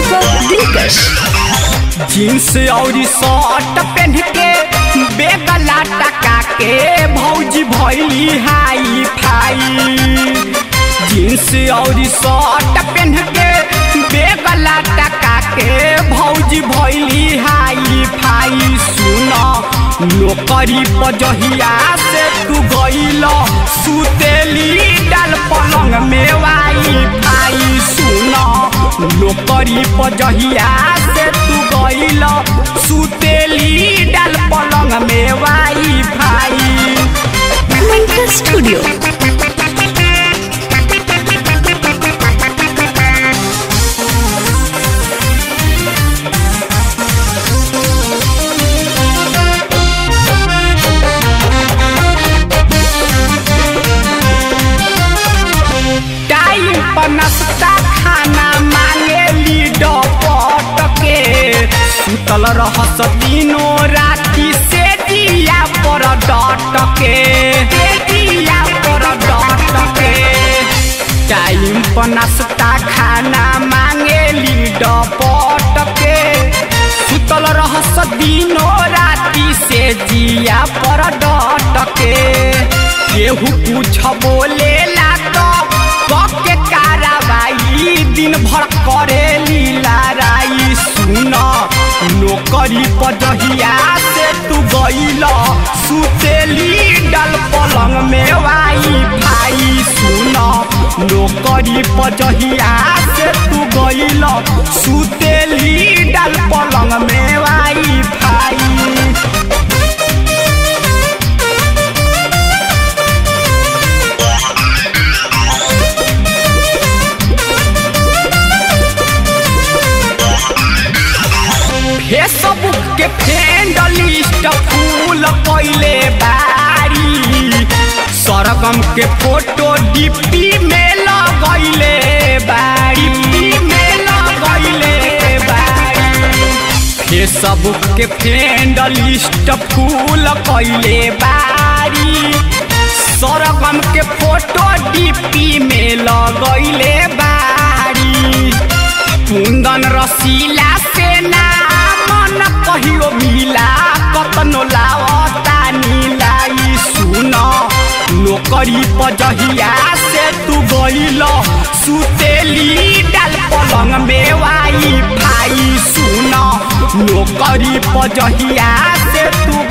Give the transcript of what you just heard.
दीपक दिलकश जींस और शर्ट पहन के बेगला टका के भौजी भैली हाई फाई जींस और शर्ट पहन के बेगला टका के भौजी भैली हाई फाई सुन नौकरी पजहिया से तू गईल सुतेली डाल पलंग में वाई फाई सुन नौकरी पजहिया से तू गईल सुतेली डाल पलंग में wi fi Twinkle Studio. Time पर नाश्ता खाना मांगे लीडो पट के सुतल रहस दिनो राति से दिया पर डट के से दिया पर डट के टाइम पर नाश्ता खाना मांगे लीडो पट के सुतल रहस दिनो राति से जिया पर डट के केहू कुछ बोलेला तो के कार्रवाई दिन भर करे लीला राई सुन नौकरी पजहिया से तू गईल सुतेली डाल पलंग में वाई भाई सुन नौकरी पजहिया से तू गईल सुतेली डाल पलंग में वाई भाई फेसबुक के फ्रेंड लिस्ट फूल पहले बारी सरगम के फोटो डिप्टी में लगैले बारी डिप्टी में लगैले बारी फेसबुक के फ्रेंड लिस्ट फूल पहले बारी सरगम के फोटो डिप्टी में लगैले बारी कुंदन रसीला से ना मन कहियो मिला कतनो लावता नीलाई सुन नौकरी पजहिया से तू गईल सुतेली डाल पलंग में वाई भाई सुन नौकरी पजहिया से तू